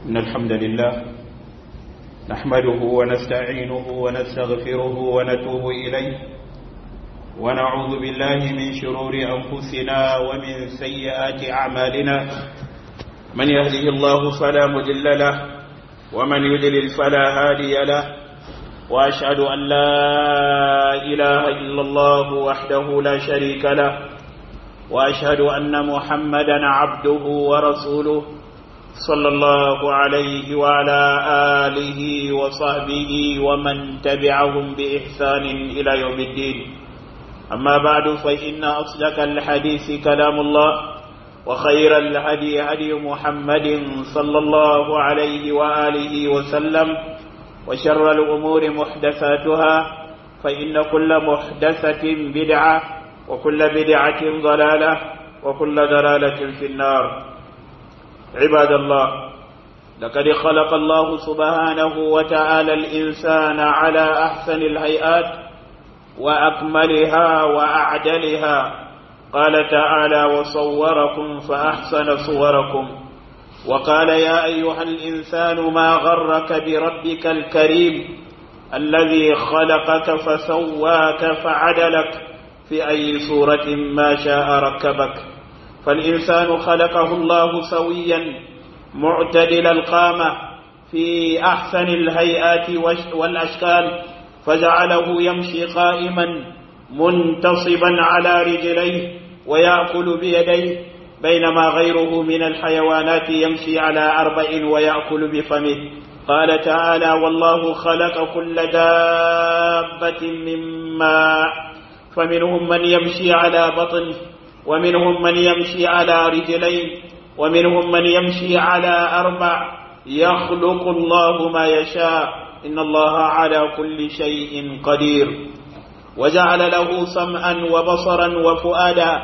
إن الحمد لله نحمده ونستعينه ونستغفره ونتوب إليه ونعوذ بالله من شرور أنفسنا ومن سيئات أعمالنا من يهده الله فلا مضل له ومن يضلل فلا هادي له وأشهد أن لا إله إلا الله وحده لا شريك له وأشهد أن محمدا عبده ورسوله صلى الله عليه وعلى آله وصحبه ومن تبعهم بإحسان إلى يوم الدين أما بعد فإن أصدق الحديث كلام الله وخير الهدي هدي محمد صلى الله عليه وآله وسلم وشر الأمور محدثاتها فإن كل محدثة بدعة وكل بدعة ضلالة وكل ضلالة في النار عباد الله لقد خلق الله سبحانه وتعالى الإنسان على أحسن الهيئات وأكملها وأعدلها قال تعالى وصوركم فأحسن صوركم وقال يا أيها الإنسان ما غرك بربك الكريم الذي خلقك فسواك فعدلك في أي صورة ما شاء ركبك فالإنسان خلقه الله سويا معتدل القامة في أحسن الهيئات والأشكال فجعله يمشي قائما منتصبا على رجليه ويأكل بيديه بينما غيره من الحيوانات يمشي على أربع ويأكل بفمه قال تعالى والله خلق كل دابة من ماء فمنهم من يمشي على بطنه ومنهم من يمشي على رجلين ومنهم من يمشي على أربع يخلق الله ما يشاء إن الله على كل شيء قدير وجعل له سمعا وبصرا وفؤادا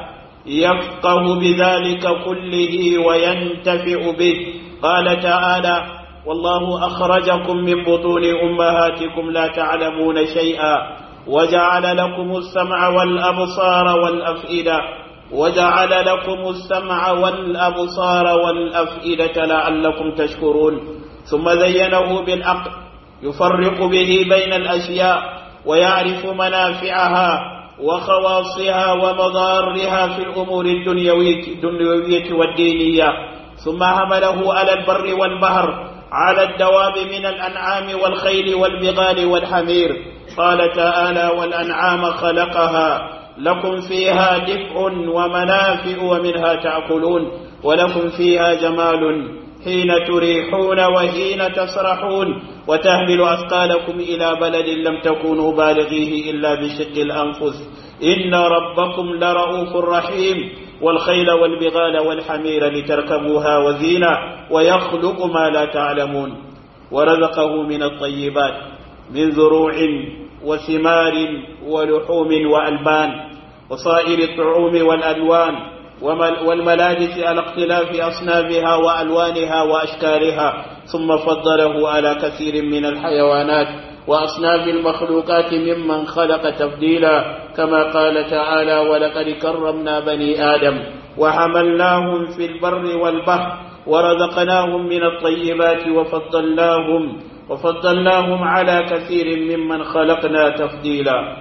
يفقه بذلك كله وينتفع به قال تعالى والله أخرجكم من بطون أمهاتكم لا تعلمون شيئا وجعل لكم السمع والأبصار والأفئدة وجعل لكم السمع والأبصار والأفئدة لعلكم تشكرون ثم زينه بالعقل يفرق به بين الأشياء ويعرف منافعها وخواصها ومضارها في الأمور الدنيوية والدينية ثم حمله على البر والبحر على الدواب من الأنعام والخيل والبغال والحمير قال تعالى والأنعام خلقها لكم فيها دفء ومنافع ومنها تأكلون ولكم فيها جمال حين تريحون وحين تسرحون وتحمل أثقالكم إلى بلد لم تكونوا بالغيه إلا بشق الأنفس إن ربكم لرؤوف رحيم والخيل والبغال والحمير لتركبوها وزينة ويخلق ما لا تعلمون ورزقه من الطيبات من زروع وثمار ولحوم وألبان وصائر الطعوم والألوان والملابس على اختلاف أصنافها وألوانها وأشكالها ثم فضله على كثير من الحيوانات وأصناف المخلوقات ممن خلق تفضيلا كما قال تعالى ولقد كرمنا بني آدم وحملناهم في البر والبحر ورزقناهم من الطيبات وفضلناهم وفضلناهم على كثير ممن خلقنا تفضيلا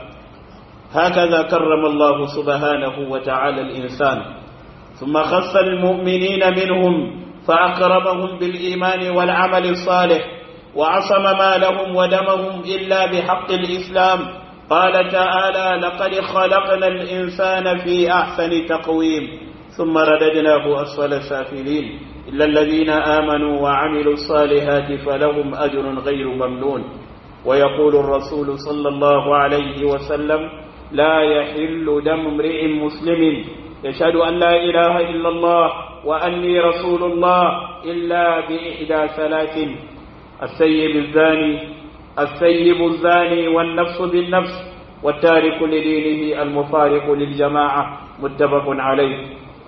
هكذا كرم الله سبحانه وتعالى الإنسان ثم خص المؤمنين منهم فأكرمهم بالإيمان والعمل الصالح وعصم مالهم ودمهم إلا بحق الإسلام قال تعالى لقد خلقنا الإنسان في أحسن تقويم ثم رددناه أسفل سافلين إلا الذين آمنوا وعملوا الصالحات فلهم أجر غير ممنون ويقول الرسول صلى الله عليه وسلم لا يحل دم امرئ مسلم يشهد أن لا إله إلا الله وأني رسول الله إلا بإحدى ثلاث السيب الزاني السيب الزاني والنفس بالنفس والتارك لدينه المفارق للجماعة متفق عليه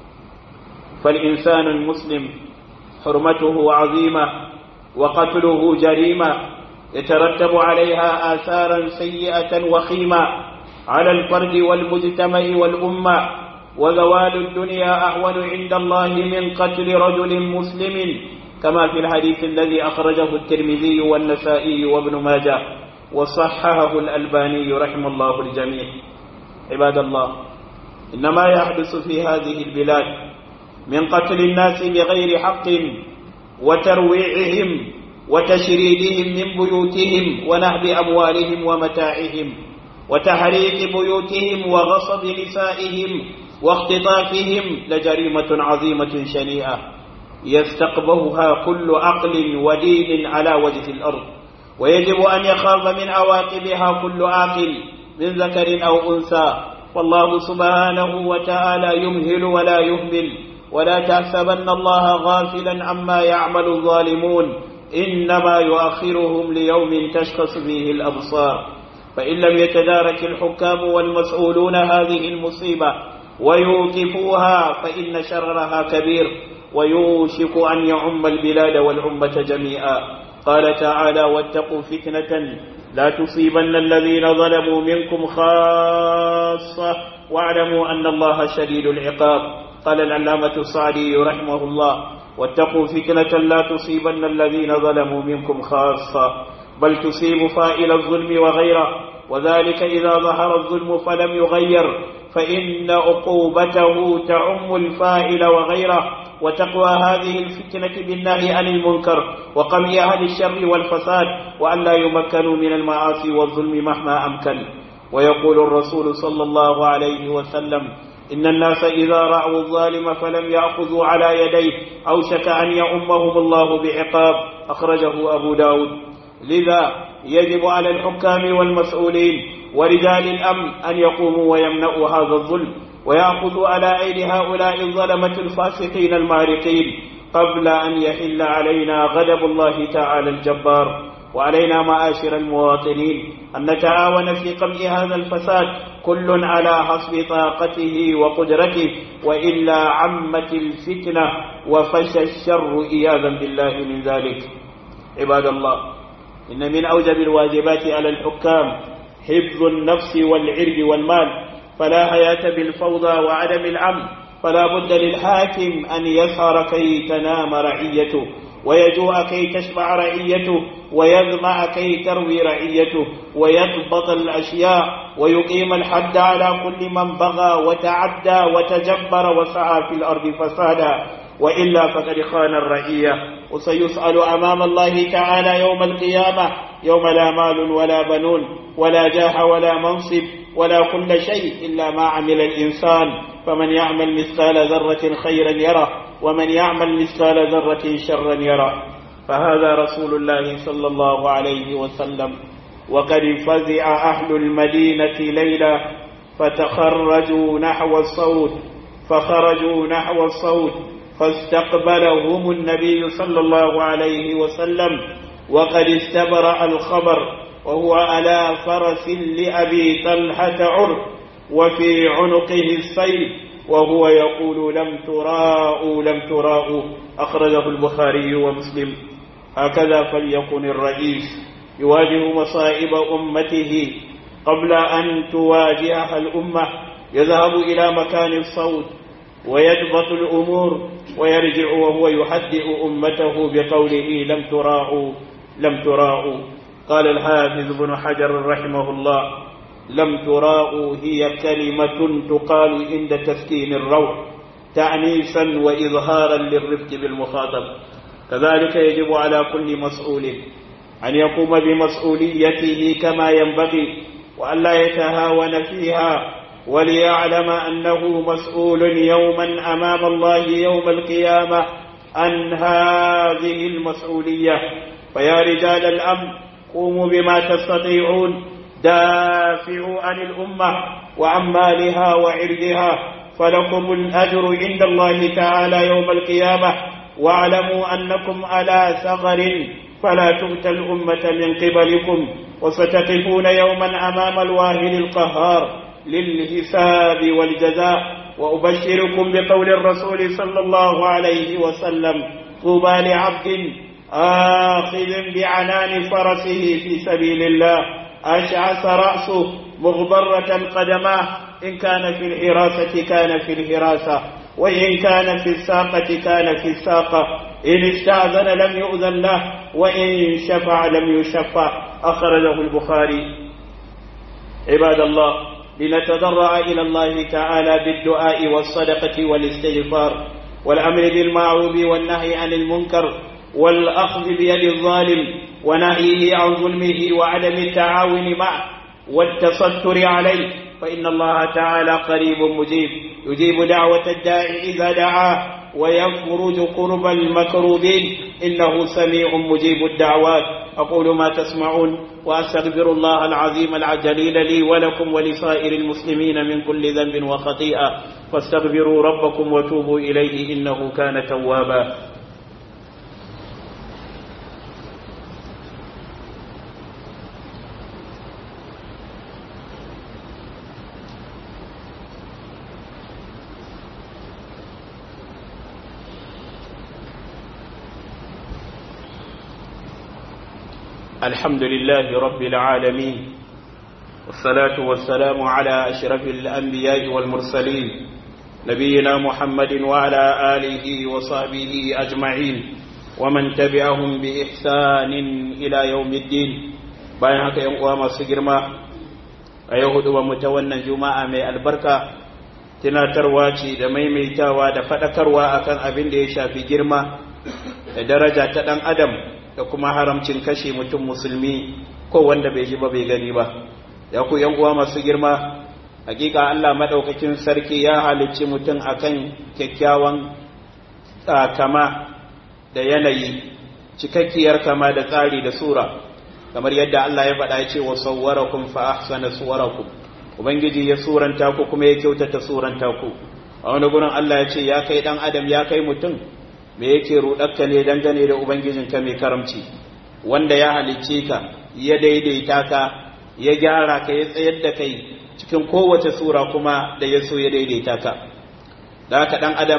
فالإنسان المسلم حرمته عظيمة وقتله جريمة يترتب عليها آثارا سيئة وخيمة على الفرد والمجتمع والأمة وزوال الدنيا أهون عند الله من قتل رجل مسلم كما في الحديث الذي أخرجه الترمذي والنسائي وابن ماجه وصححه الألباني رحم الله الجميع عباد الله إنما يحدث في هذه البلاد من قتل الناس بغير حق وترويعهم وتشريدهم من بيوتهم ونهب أموالهم ومتاعهم وتحريق بيوتهم وغصب نسائهم واختطافهم لجريمة عظيمة شنيئة يستقبهها كل عقل ودين على وجه الأرض ويجب أن يخاف من عواقبها كل عاقل من ذكر أو أنثى والله سبحانه وتعالى يمهل ولا يهمل ولا تحسبن الله غافلا عما يعمل الظالمون إنما يؤخرهم ليوم تشخص فيه الأبصار فإن لم يتدارك الحكام والمسؤولون هذه المصيبة ويوقفوها فإن شررها كبير ويوشك أن يعم البلاد والأمة جميعا قال تعالى واتقوا فتنة لا تصيبن الذين ظلموا منكم خاصة واعلموا أن الله شديد العقاب قال العلامة الصعدي رحمه الله واتقوا فتنة لا تصيبن الذين ظلموا منكم خاصة بل تصيب فائل الظلم وغيره وذلك إذا ظهر الظلم فلم يغير فإن عقوبته تعم الفاعل وغيره وتقوى هذه الفتنة بالنهي عن المنكر وقمع أهل الشر والفساد وأن لا يمكنوا من المعاصي والظلم مهما أمكن ويقول الرسول صلى الله عليه وسلم إن الناس إذا رأوا الظالم فلم يأخذوا على يديه أوشك أن يؤمهم الله بعقاب أخرجه أبو داود لذا يجب على الحكام والمسؤولين ورجال الأمن أن يقوموا ويمنعوا هذا الظلم ويأخذوا على أيدي هؤلاء الظلمة الفاسقين المارقين قبل أن يحل علينا غضب الله تعالى الجبار وعلينا معاشر المواطنين أن نتعاون في قمع هذا الفساد كل على حسب طاقته وقدرته وإلا عمت الفتنة وفشى الشر إياذا بالله من ذلك عباد الله إن من أوجب الواجبات على الحكام حفظ النفس والعرض والمال فلا حياة بالفوضى وعدم الأمن فلا بد للحاكم أن يسهر كي تنام رعيته ويجوع كي تشبع رعيته ويظمع كي تروي رعيته ويضبط الأشياء ويقيم الحد على كل من بغى وتعدى وتجبر وسعى في الأرض فسادا وإلا فقد خان الرعية وسيسأل أمام الله تعالى يوم القيامة يوم لا مال ولا بنون ولا جاه ولا منصب ولا كل شيء إلا ما عمل الإنسان فمن يعمل مثقال ذرة خيرا يره ومن يعمل مثقال ذرة شرا يره فهذا رسول الله صلى الله عليه وسلم وقد فزع أهل المدينة ليلة فتخرجوا نحو الصوت فخرجوا نحو الصوت فاستقبلهم النبي صلى الله عليه وسلم وقد استبرأ الخبر وهو على فرس لأبي طلحة عر وفي عنقه السيف وهو يقول لم تراءوا لم تراءوا أخرجه البخاري ومسلم هكذا فليكن الرئيس يواجه مصائب أمته قبل أن تواجهها الأمة يذهب إلى مكان الصوت ويضبط الأمور ويرجع وهو يحدئ أمته بقوله لم تراءوا لم تراءوا قال الحافظ بن حجر رحمه الله لم تراءوا هي كلمة تقال عند تسكين الروح تعنيفا وإظهارا للرفق بالمخاطب كذلك يجب على كل مسؤول أن يقوم بمسؤوليته كما ينبغي وأن لا يتهاون فيها وليعلم أنه مسؤول يوما أمام الله يوم القيامة عن هذه المسؤولية فيا رجال الأمن قوموا بما تستطيعون دافعوا عن الأمة وعن مالها وعرضها فلكم الأجر عند الله تعالى يوم القيامة واعلموا أنكم على ثغر فلا تؤتى الأمة من قبلكم وستقفون يوما أمام الواهل القهار للحساب والجزاء وأبشركم بقول الرسول صلى الله عليه وسلم طوبى لعبد آخذ بعنان فرسه في سبيل الله أشعث رأسه مغبرة قدماه إن كان في الحراسة كان في الحراسة وإن كان في الساقة كان في الساقة إن استأذن لم يؤذن له وإن شفع لم يشفع أخرجه البخاري عباد الله لنتضرع إلى الله تعالى بالدعاء والصدقة والاستغفار والأمر بالمعروف والنهي عن المنكر والأخذ بيد الظالم ونهيه عن ظلمه وعدم التعاون معه والتستر عليه فإن الله تعالى قريب مجيب يجيب دعوة الداعي إذا دعاه ويفرج قرب المكروبين إنه سميع مجيب الدعوات أقول ما تسمعون وأستغفر الله العظيم الجليل لي ولكم ولسائر المسلمين من كل ذنب وخطيئة فاستغفروا ربكم وتوبوا إليه إنه كان توابا الحمد لله رب العالمين والصلاة والسلام على أشرف الأنبياء والمرسلين نبينا محمد وعلى آله وصحبه أجمعين ومن تبعهم بإحسان إلى يوم الدين bayan haka ‘yan uwa masu girma a yau hudu mu ta wannan juma'a mai albarka tunatarwa ce da maimaitawa da faɗakarwa akan abin da ya shafi girma da daraja ta ɗan adam da kuma haramcin kashe mutum musulmi ko wanda bai ji ba bai gani ba ya ku yan uwa masu girma hakika Allah madaukakin sarki ya halicci mutum akan kyakkyawan kama da yanayi cikakkiyar kama da tsari da sura kamar yadda Allah ya faɗa ya ce wa sawwarakum fa ahsana suwarakum ubangiji ya suranta ku kuma ya kyautata suranta ku a wani gurin Allah ya ce ya kai dan adam ya kai mutum me yake ruɗarka ne dangane da ubangijinka mai karamci wanda ya halicce ka ya daidaita ka ya gyara ka ya tsayar da kai cikin kowace sura kuma da ya so ya daidaita ka da haka ɗan adam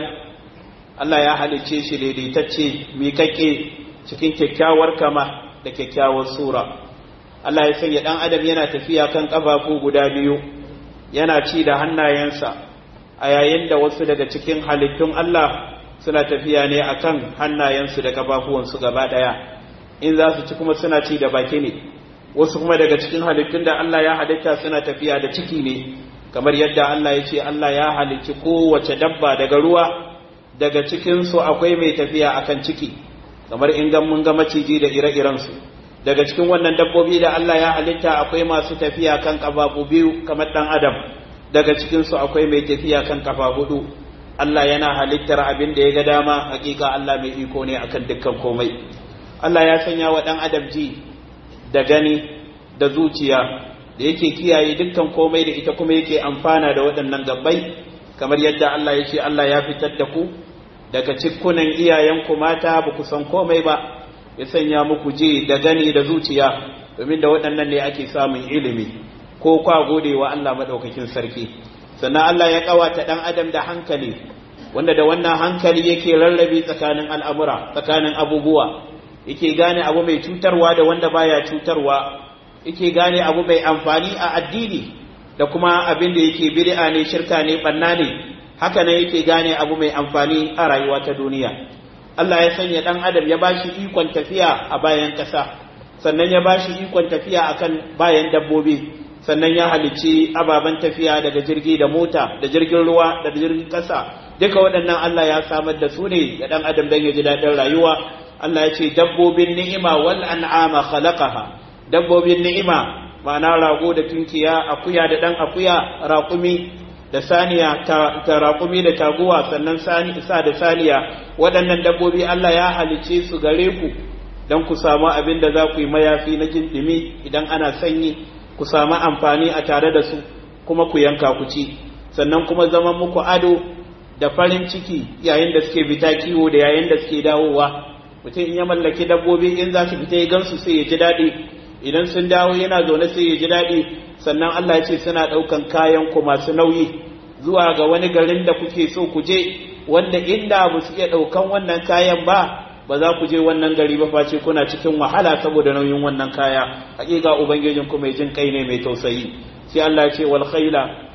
Allah ya halicce shi daidaitacce miƙaƙƙe cikin kyakkyawar kama da kyakkyawar sura Allah ya sanya ɗan adam yana tafiya kan ƙafafu guda biyu yana ci da hannayensa a yayin da wasu daga cikin halittun Allah suna tafiya ne akan hannayensu da kafafuwansu gaba daya in za su ci kuma suna ci da baki ne wasu kuma daga cikin halittun da Allah ya halitta suna tafiya da ciki ne kamar yadda Allah ya ce Allah ya halicci kowace dabba daga ruwa daga cikinsu akwai mai tafiya akan ciki kamar in ga mun ga maciji da ire-irensu daga cikin wannan dabbobi da Allah ya halitta akwai masu tafiya kan kafafu biyu kamar dan adam daga cikinsu akwai mai tafiya kan kafa hudu Allah yana halittar abin da ya ga dama hakika Allah mai iko ne akan dukkan komai Allah ya sanya wa dan adam ji da gani da zuciya da yake kiyaye dukkan komai da ita kuma yake amfana da waɗannan gabbai kamar yadda Allah ya ce Allah ya fitar da ku daga cikkunan iyayenku mata ba ku san komai ba ya sanya muku ji da gani da zuciya domin da waɗannan ne ake samun ilimi ko kwa gode wa Allah maɗaukakin sarki sannan Allah ya ƙawata ɗan adam da hankali wanda da wannan hankali yake rarrabe tsakanin al'amura tsakanin abubuwa yake gane abu mai cutarwa da wanda baya cutarwa yake gane abu mai amfani a addini da kuma abin da yake bid'a ne shirka ne banna ne haka ne yake gane abu mai amfani a rayuwa ta duniya Allah ya sanya dan adam ya bashi ikon tafiya a bayan ƙasa sannan ya bashi ikon tafiya akan bayan dabbobi sannan ya halicci ababen tafiya daga jirgi da mota da jirgin ruwa da jirgin ƙasa duka waɗannan Allah ya samar da su ne ga dan adam dan ya ji daɗin rayuwa Allah ya ce dabbobin ni'ima wal an'ama khalaqaha dabbobin ni'ima ma'ana rago da tunkiya akuya da dan akuya raƙumi da saniya ta, ta raƙumi da taguwa sannan sani sa da saniya waɗannan dabbobi Allah ya halice su gare ku don ku samu abin da za ku yi mayafi na jin ɗumi idan ana sanyi ku samu amfani a tare da su kuma ku yanka ku ci sannan kuma zaman muku ado da farin ciki yayin da suke fita kiwo da yayin da suke dawowa mutum in ya mallaki dabbobi in za su fita ya gansu sai ya ji daɗi idan sun dawo yana zaune sai ya ji daɗi sannan Allah ya ce suna ɗaukan kayan ku masu nauyi zuwa ga wani garin da kuke so ku je wanda inda ba su iya ɗaukan wannan kayan ba ba za ku je wannan gari ba face kuna cikin wahala saboda nauyin wannan kaya hakika ubangijin ku mai jin kai ne mai tausayi sai Allah ya ce wal khayla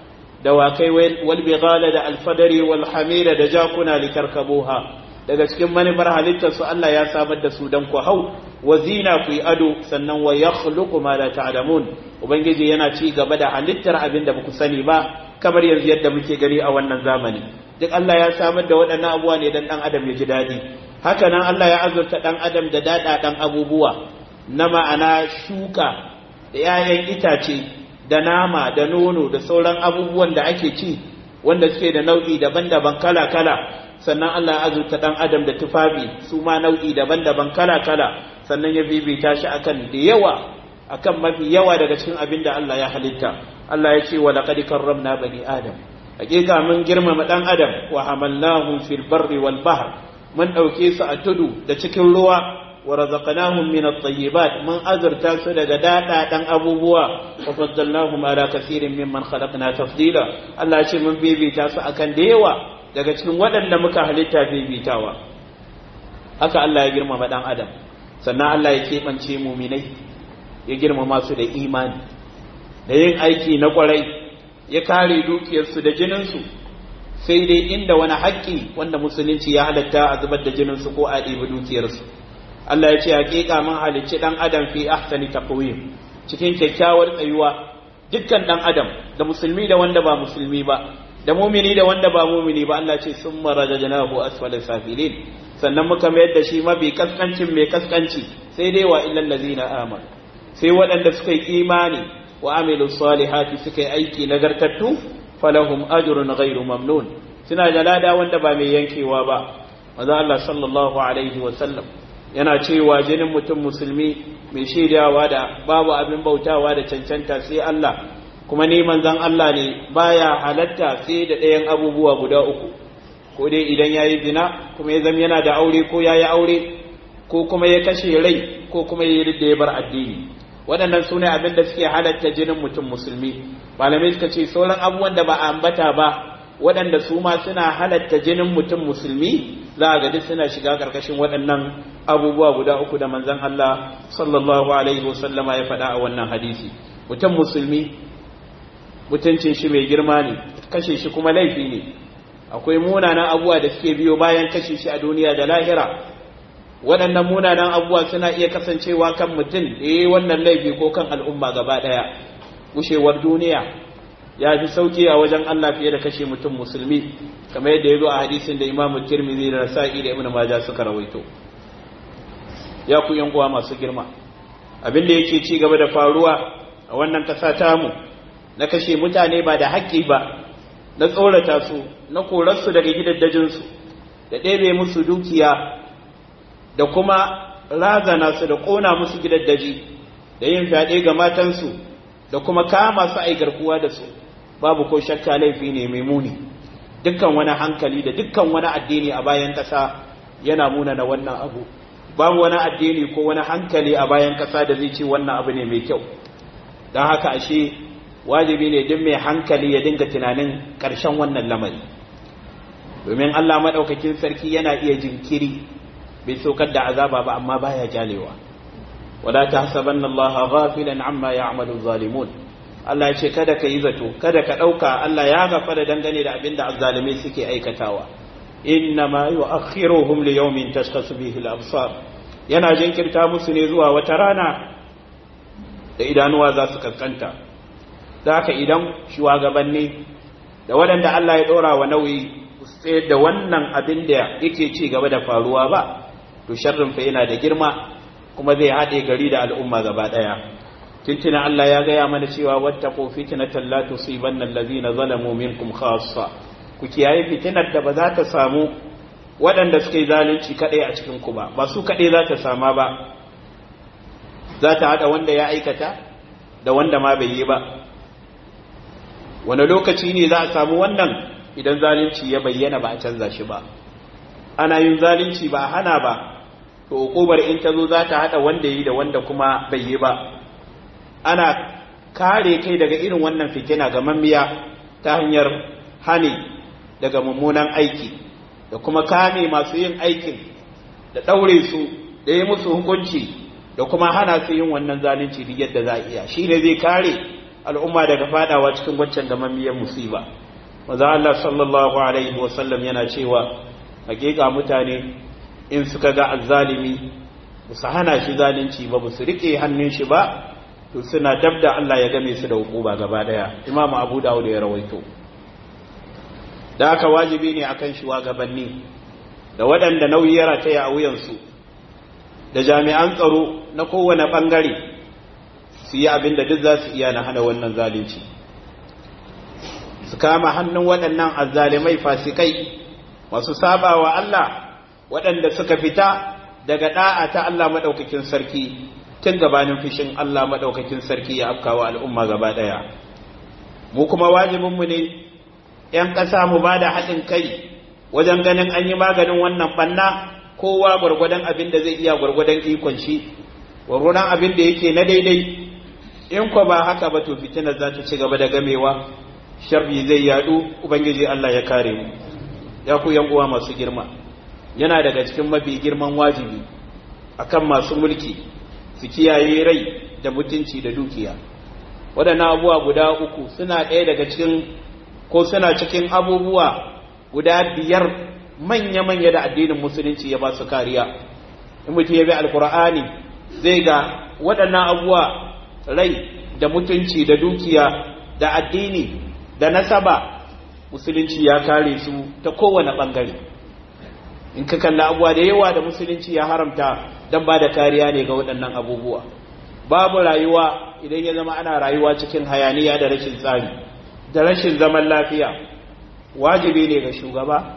dawakai wal bighala da alfadari wal hamira da jakuna litarkabuha daga cikin manufar halittar su Allah ya samar da su dan ku hau wa zina ku yi ado sannan wa yakhluqu ma la ta'lamun ubangiji yana ci gaba da halittar abin da baku sani ba kamar yanzu yadda muke gani a wannan zamani duk Allah ya samar da waɗannan abubuwa ne dan dan adam ya ji dadi haka nan Allah ya azurta dan adam da dadadan abubuwa na ma'ana shuka da 'ya'yan itace da nama da nono da sauran abubuwan da ake ci wanda suke da nau'i daban-daban kala-kala sannan Allah ya azurta dan adam da tufafi su ma nau'i daban-daban kala-kala sannan ya bibita shi akan da yawa akan mafi yawa daga cikin abin da Allah ya halitta Allah ya ce wa laqad karramna bani adam hakika mun girmama dan adam wa hamalnahum fil barri wal bahr mun dauke su a tudu da cikin ruwa wa razaqnahum min at-tayyibat mun azurta su daga dada dan abubuwa wa faddalnahum ala kaseerin mimman khalaqna tafdila Allah ya ce mun bibita su akan da yawa daga cikin waɗanda muka halitta bibitawa haka Allah ya girmama dan adam sannan Allah ya keɓance muminai ya girmama su da imani da yin aiki na kwarai ya kare dukiyarsu da jininsu sai dai inda wani haƙƙi wanda musulunci ya halatta a zubar da jininsu ko a ɗebi dukiyarsu Allah ya ce haƙiƙa mun halicci ɗan adam fi ahsani taqwim cikin kyakkyawar tsayuwa dukkan ɗan adam da musulmi da wanda ba musulmi ba da mumini da wanda ba mumini ba Allah ce sun marajajnahu asfala safilin sannan muka mayar da shi mafi kaskancin mai kaskanci sai dai wa illal ladzina amanu sai waɗanda suka yi imani wa amilu salihati suka yi aiki nagartattu falahum ajrun ghairu mamnun suna da lada wanda ba mai yankewa ba manzo Allah sallallahu alaihi wa sallam yana cewa jinin mutum musulmi mai shaidawa da babu abin bautawa da cancanta sai Allah kuma ni manzon Allah ne baya halatta sai da ɗayan abubuwa guda uku ko dai idan yayi zina kuma ya zama yana da aure ko yayi aure ko kuma ya kashe rai ko kuma ya yi ya bar addini waɗannan su ne abin da suke halatta jinin mutum musulmi malamai suka ce sauran abubuwan da ba a ambata ba waɗanda su ma suna halatta jinin mutum musulmi za a gadi suna shiga ƙarƙashin waɗannan abubuwa guda uku da manzon Allah sallallahu alaihi wasallama ya faɗa a wannan hadisi mutum musulmi mutuncin shi mai girma ne kashe shi kuma laifi ne akwai munanan abubuwa da suke biyo bayan kashe shi a duniya da lahira waɗannan munanan abubuwa suna iya kasancewa kan mutum da yi wannan laifi ko kan al'umma gaba ɗaya gushewar duniya ya fi sauki a wajen Allah fiye da kashe mutum musulmi kamar yadda ya zo a hadisin da imamu tirmidhi da nasa'i da ibnu majah suka rawaito ya ku yan uwa masu girma abin da yake ci gaba da faruwa a wannan ƙasa tamu na kashe mutane ba da haƙƙi ba na tsorata su na korarsu daga gidaddajinsu da ɗebe musu dukiya da kuma razana su da ƙona musu gidaddaji da yin fyaɗe ga matansu da kuma kama su ai garkuwa da su babu ko shakka laifi ne mai muni dukkan wani hankali da dukkan wani addini a bayan ƙasa yana muna na wannan abu babu wani addini ko wani hankali a bayan ƙasa da zai ce wannan abu ne mai kyau don haka ashe wajibi ne duk mai hankali ya dinga tunanin ƙarshen wannan lamari domin Allah maɗaukakin sarki yana iya jinkiri bai saukar da azaba ba amma baya jalewa wala tahsabanna Allah ghafilan amma ya'malu zalimun Allah ya ce kada ka yi zato kada ka ɗauka Allah ya gafara dangane da abin da azzalimai suke aikatawa inna ma yu'akhiruhum li yawmin tashkhasu bihi al-absar yana jinkirta musu ne zuwa wata rana da idanuwa za su kaskanta da haka idan shugabanni da waɗanda Allah ya ɗora wa nauyi sai da wannan abin da yake ci gaba da faruwa ba to sharrin fa yana da girma kuma zai haɗe gari da al'umma gaba ɗaya tuntuna Allah ya gaya mana cewa wattaqu fitnatan la tusibanna allazina zalamu minkum khassa ku kiyaye fitinar da ba za ta samu waɗanda suka yi zalunci kaɗai a cikin ku ba ba su kaɗai za ta sama ba za ta haɗa wanda ya aikata da wanda ma bai yi ba wani lokaci ne za a samu wannan idan zalunci ya bayyana ba a canza shi ba ana yin zalunci ba a hana ba to hukumar in ta zo za ta haɗa wanda yi da wanda kuma bai yi ba ana kare kai daga irin wannan fitina ga mamiya ta hanyar hani daga mummunan aiki da kuma kame masu yin aikin da ɗaure su da yi musu hukunci da kuma hana su yin wannan zalunci duk yadda za a iya shi ne zai kare al'umma daga fadawa cikin waccan gamammiyar musiba maza Allah sallallahu alaihi wasallam yana cewa hakika mutane in suka ga azzalimi ba su hana shi zalunci ba ba su rike hannun shi ba to suna dab da Allah ya game su da hukuma gaba daya imamu abu dawud ya rawaito da haka wajibi ne akan shugabanni da waɗanda nauyi ya rataya a wuyansu da jami'an tsaro na kowane ɓangare su yi abin da duk za su iya na hana wannan zalunci su kama hannun waɗannan azzalimai fasikai masu saba wa Allah waɗanda suka fita daga ɗa'a ta Allah maɗaukakin sarki tun gabanin fishin Allah maɗaukakin sarki ya afkawa al'umma gaba ɗaya mu kuma wajibinmu ne ‘yan ƙasa mu ba da haɗin kai wajen ganin an yi maganin wannan ɓanna kowa gwargwadon abin da zai iya gwargwadon ikon shi gwargwadon abin da yake na daidai in ko ba haka ba to fitinar za ta ci gaba da gamewa sharri zai yadu ubangiji Allah ya kare mu ya ku yan uwa masu girma yana daga cikin mafi girman wajibi akan masu mulki su kiyaye rai da mutunci da dukiya waɗannan abubuwa guda uku suna ɗaya daga cikin ko suna cikin abubuwa guda biyar manya-manya da addinin musulunci ya ba su kariya in mutum ya bi alkur'ani zai ga waɗannan abubuwa rai da mutunci da dukiya da addini da nasaba musulunci ya kare su ta kowane ɓangare in ka kalla abubuwa da yawa da musulunci ya haramta don ba da kariya ne ga waɗannan abubuwa babu rayuwa idan ya zama ana rayuwa cikin hayaniya da rashin tsari da rashin zaman lafiya wajibi ne ga shugaba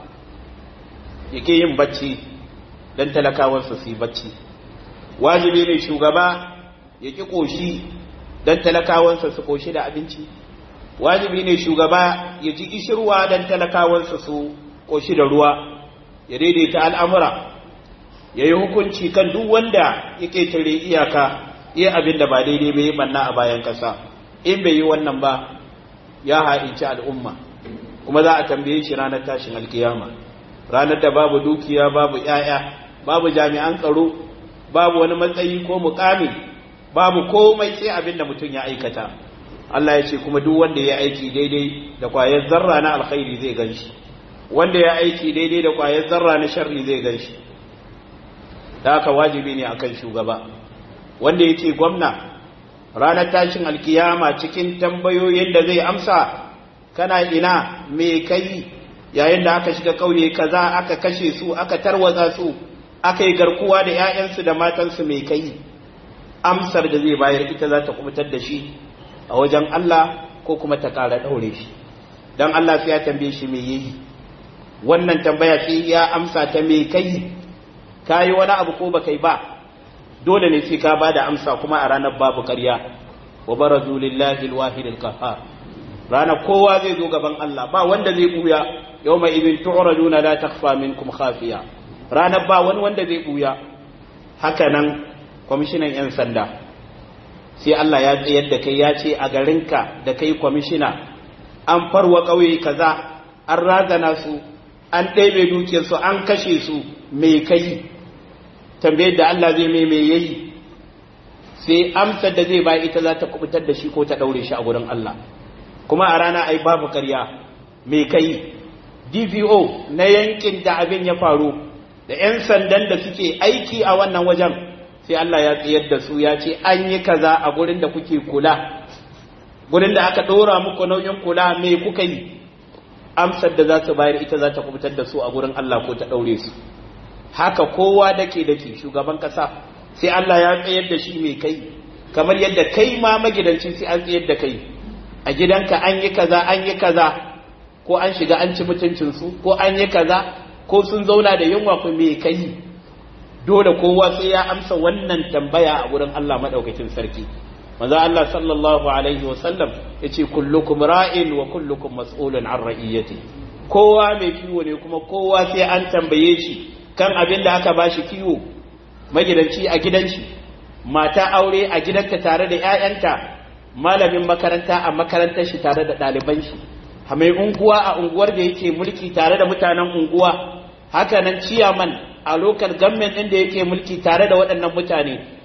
yake yin bacci don talakawarsa su yi bacci wajibi ne shugaba ya ƙi ƙoshi don talakawansa su ƙoshi da abinci wajibi ne shugaba ya ji ishirwa don talakawansa su ƙoshi da ruwa ya daidaita al'amura ya yi hukunci kan duk wanda ya ƙetare iyaka iya abin da ba daidai bai banna a bayan ƙasa in bai yi wannan ba ya ha'inci al'umma kuma za a tambaye shi ranar tashin alkiyama ranar da babu dukiya babu ‘ya'ya babu jami'an tsaro babu wani matsayi ko mukami babu komai sai abin da mutum ya aikata Allah ya ce kuma duk wanda ya aiki daidai da kwayar zarra na alkhairi zai gan shi wanda ya aiki daidai da kwayar zarra na sharri zai gan shi da haka wajibi ne akan shugaba wanda ya ce gwamna ranar tashin alkiyama cikin tambayoyin da zai amsa kana ina me kai yayin da aka shiga kauye kaza aka kashe su aka tarwatsa su aka yi garkuwa da 'ya'yansu da matansu mai kai amsar da zai bayar ita za ta kubutar da shi a wajen Allah ko kuma ta ƙara ɗaure shi don Allah sai ya tambaye shi me yi wannan tambaya sai ya amsa ta me kai ka yi wani abu ko ba kai ba dole ne sai ka ba da amsa kuma a ranar babu ƙarya wa barazu lillahi alwahid alqahhar ranar kowa zai zo gaban Allah ba wanda zai buya yawma idin tu'raduna la takhfa minkum khafiya ranar ba wani wanda zai buya haka nan kwamishinan yan sanda sai Allah ya tsayar da kai ya ce a garinka da kai kwamishina an farwa ƙauye kaza an razana su an ɗebe dukiyarsu an kashe su mai kai tambayar da Allah zai mai mai yayi sai amsar da zai bayi ita za ta kubutar da shi ko ta ɗaure shi a gurin Allah kuma a rana ai babu karya mai kai dvo na yankin da abin ya faru da 'yan sandan da suke aiki a wannan wajen sai Allah ya tsayar da su ya ce an yi kaza a gurin da kuke kula gurin da aka ɗora muku nauyin kula me kuka yi amsar da za su bayar ita za ta kubutar da su a gurin Allah ko ta ɗaure su haka kowa dake dake shugaban ƙasa sai Allah ya tsayar da shi mai kai kamar yadda kai ma magidanci sai an tsayar da kai a gidanka an yi kaza an yi kaza ko an shiga an ci mutuncinsu ko an yi kaza ko sun zauna da yunwa ku me kai dole kowa sai ya amsa wannan tambaya a gurin Allah madaukakin sarki manzo Allah sallallahu alaihi wasallam yace kullukum ra'in wa kullukum mas'ulun an ra'iyati kowa mai kiwo ne kuma kowa sai an tambaye shi kan abin da aka bashi kiwo magidanci a gidan shi mata aure a gidanta tare da 'ya'yanta malamin makaranta a makarantar shi tare da ɗaliban shi mai unguwa a unguwar da yake mulki tare da mutanen unguwa haka nan ciyaman a lokal government ɗin da yake mulki tare da waɗannan mutane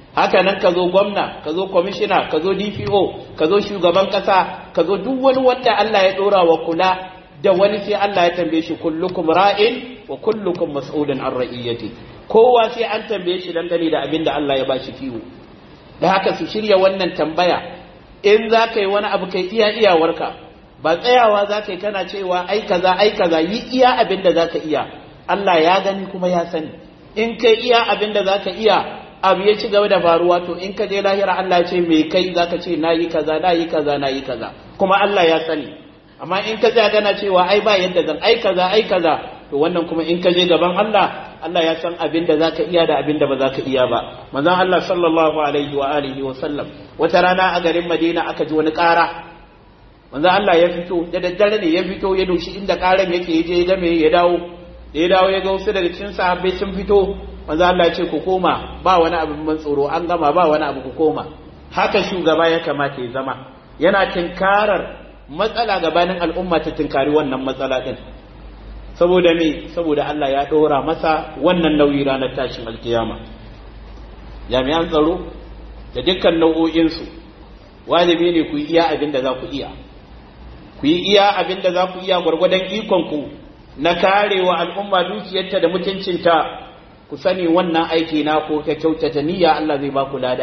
haka nan ka zo gwamna ka zo kwamishina ka zo dpo ka zo shugaban kasa ka zo duk wani wanda Allah ya dora wa kula da wani sai Allah ya tambaye shi kullukum ra'in wa kullukum mas'ulun an ra'iyati kowa sai an tambaye shi dangane da abin da Allah ya bashi kiwo da haka su shirya wannan tambaya in za ka yi wani abu kai iya iyawarka ba tsayawa za ka yi kana cewa ai kaza ai kaza yi iya abin da za ka iya Allah ya gani kuma ya sani in kai iya abin da za ka iya abu ya ci gaba da faruwa to in ka je lahira Allah ce me kai za ka ce na yi kaza na yi kaza na yi kaza kuma Allah ya sani amma in ka tsaya gana cewa ai ba yadda zan ai kaza ai kaza to wannan kuma in ka je gaban Allah Allah ya san abin da zaka iya da abin da ba zaka iya ba manzon Allah sallallahu alaihi wa alihi wa sallam wata rana a garin Madina aka ji wani ƙara manzon Allah ya fito da daddare ne ya fito ya doshi inda ƙaran yake ya je ya game ya dawo da ya dawo ya ga wasu daga cikin sahabbai sun fito manzon Allah ya ce ku koma ba wani abu ban tsoro an gama ba wani abu ku koma haka shugaba ya kamata ya zama yana tinkarar matsala gabanin al'umma ta tinkari wannan matsala din saboda me saboda Allah ya ɗora masa wannan nauyi ranar tashin alkiyama jami'an tsaro da dukkan nau'o'insu wajibi ne ku yi iya abin da za ku iya ku yi iya abin da za ku iya gwargwadon ikonku na karewa al'umma dukiyarta da mutuncinta ku sani wannan aiki na ko ka kyautata niyya Allah zai ba ku lada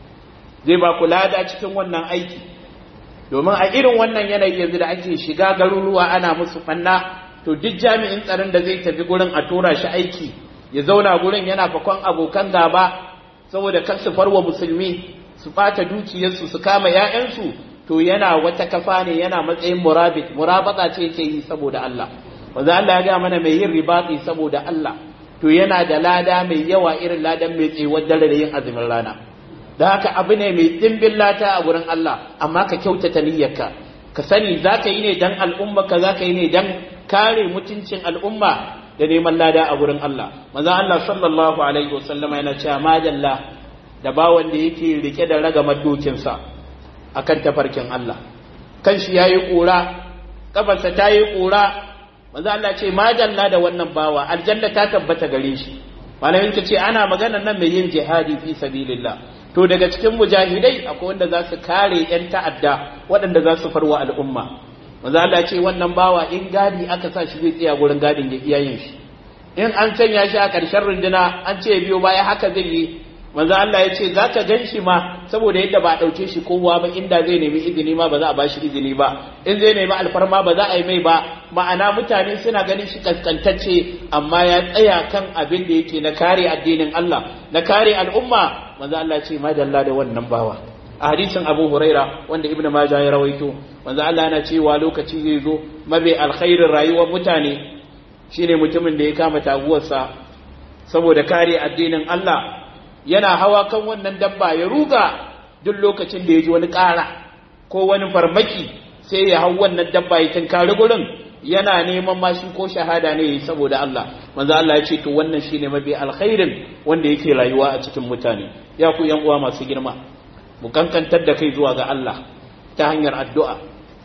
zai ba ku lada cikin wannan aiki domin a irin wannan yanayi yanzu da ake shiga garuruwa ana musu fanna to duk jami'in tsaron da zai tafi gurin a tura shi aiki ya zauna gurin yana fakon abokan gaba saboda kar su farwa musulmi su bata dukiyarsu su kama 'ya'yansu to yana wata kafa ne yana matsayin murabit murabata ce yake yi saboda Allah wanda Allah ya ga mana mai yin ribati saboda Allah to yana da lada mai yawa irin ladan mai tsewar dare da yin azumin rana da haka abu ne mai dimbin lata a gurin Allah amma ka kyautata niyyarka ka sani za ka yi ne dan al'umma ka za ka yi ne dan kare mutuncin al'umma da neman lada a wurin Allah maza Allah sallallahu alaihi wasallam yana cewa madalla da bawan da yake rike da ragamar dokinsa akan tafarkin Allah kan shi yayi kura kafarsa ta yi kura maza Allah ce madalla da wannan bawa aljanna ta tabbata gare shi malamin ta ce ana magana nan mai yin jihadi fi sabilillah to daga cikin mujahidai akwai wanda za su kare yan ta'adda waɗanda za su farwa al'umma manzo Allah ce wannan bawa in gadi aka sa shi zai tsaya gurin gadin ya iyayen shi in an sanya shi a ƙarshen runduna an ce biyo baya haka zai yi manzo Allah ya ce zaka gan shi ma saboda yadda ba a ɗauke shi kowa ba inda zai nemi izini ma ba za a ba shi izini ba in zai nemi alfarma ba za a yi mai ba ma'ana mutane suna ganin shi kaskantacce amma ya tsaya kan abin da yake na kare addinin Allah na kare al'umma manzo Allah ce madalla da wannan bawa a hadisin Abu Huraira wanda Ibn Majah ya rawaito manzo Allah yana cewa lokaci zai zo mabe alkhairin rayuwar mutane shine mutumin da ya kama taguwarsa saboda kare addinin Allah yana hawa kan wannan dabba ya ruga duk lokacin da ya ji wani ƙara ko wani farmaki sai ya hau wannan dabba ya tunkari gurin yana neman mashi ko shahada ne saboda Allah manzo Allah ya ce to wannan shine mabi alkhairin wanda yake rayuwa a cikin mutane ya ku yan uwa masu girma mu kankantar da kai zuwa ga Allah ta hanyar addu'a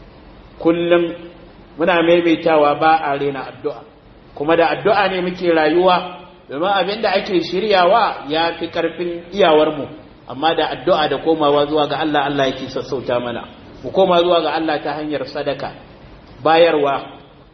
kullum muna maimaitawa ba a rena addu'a kuma da addu'a ne muke rayuwa domin abin da ake shiryawa ya fi ƙarfin iyawarmu amma da addu'a da komawa zuwa ga Allah Allah yake sassauta mana mu koma zuwa ga Allah ta hanyar sadaka bayarwa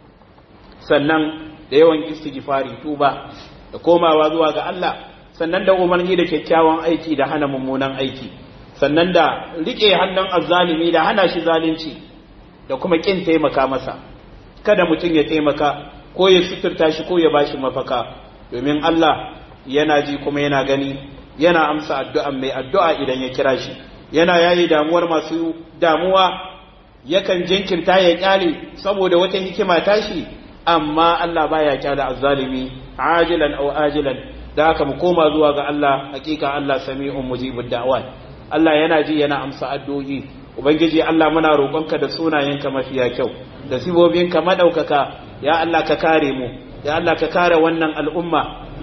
sannan da yawan istighfari tuba da komawa zuwa ga Allah sannan da umarni da kyakkyawan aiki da hana mummunan aiki sannan da rike hannun azzalimi da hana shi zalunci da kuma kin taimaka masa kada mutum ya taimaka ko ya suturta shi ko ya bashi mafaka domin Allah yana ji kuma yana gani yana amsa addu'an mai addu'a idan ya kira shi yana yayi damuwar masu damuwa yakan jinkirta ya kyale saboda wata hikima tashi amma Allah baya kyale azzalimi ajilan aw ajilan da haka mu koma zuwa ga Allah hakika Allah sami'un mujibud da'wat Allah yana ji yana amsa addu'o'i ubangiji Allah muna roƙonka da sunayenka mafiya kyau da sibobinka madaukaka ya Allah ka kare mu ya Allah ka kare wannan al'umma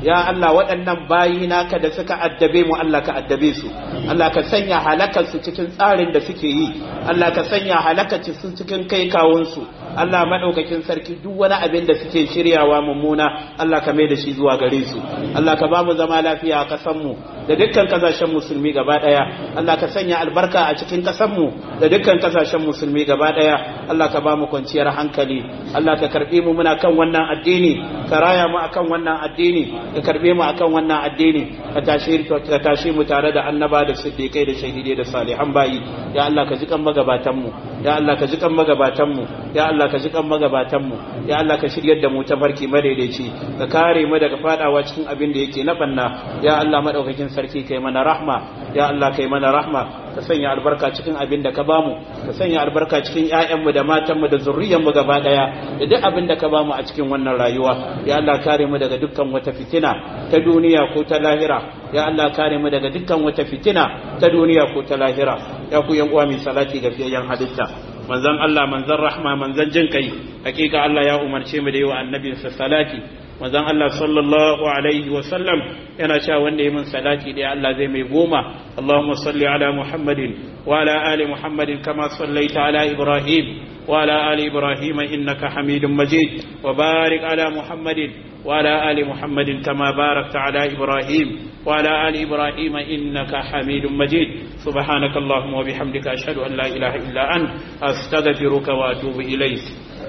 ya Allah waɗannan bayi naka da suka addabe mu Allah ka addabe su Allah ka sanya halakar su cikin tsarin da suke yi Allah ka sanya halakar su cikin kai kawun su Allah madaukakin sarki duk wani abin da suke shiryawa mummuna Allah ka mai da shi zuwa gare su Allah ka ba mu zama lafiya a kasan mu da dukkan kasashen musulmi gaba daya Allah ka sanya albarka a cikin kasan mu da dukkan kasashen musulmi gaba daya Allah ka ba mu kwanciyar hankali Allah ka karbe mu muna kan wannan addini ka raya mu akan wannan addini ka karbe mu akan wannan addini ka tashi ka tashi mu tare da annaba da siddiqai da shahidai da salihan bayi ya Allah ka ji kan magabatan mu ya Allah ka ji kan magabatan mu ya Allah ka ji kan magabatan mu ya Allah ka shiryar da mu ta farki madaidaici ka kare mu daga fadawa cikin abin da yake na banna ya Allah madaukakin sarki kai mana rahma ya Allah kai mana rahma ka sanya albarka cikin abin da ka bamu ka sanya albarka cikin ƴaƴanmu da matanmu da zurriyanmu gaba daya da duk abin da ka bamu a cikin wannan rayuwa ya Allah kare mu daga dukkan wata fitina ta duniya ko ta lahira ya Allah kare mu daga dukkan wata fitina ta duniya ko ta lahira ya ku yan uwa mai salati ga fiyayyen halitta manzon Allah manzon rahma manzon jin kai hakika Allah ya umarce mu da yi wa annabinsa salati manzon Allah sallallahu alaihi wa sallam yana cewa wanda ya min salati da Allah zai mai goma Allahumma salli ala Muhammadin wa ala ali Muhammadin kama sallaita ala Ibrahim wa ala ali Ibrahim innaka Hamidum Majid wa barik ala Muhammadin وعلى آل محمد كما باركت على إبراهيم وعلى آل إبراهيم إنك حميد مجيد سبحانك اللهم وبحمدك أشهد أن لا إله إلا أنت أستغفرك وأتوب إليك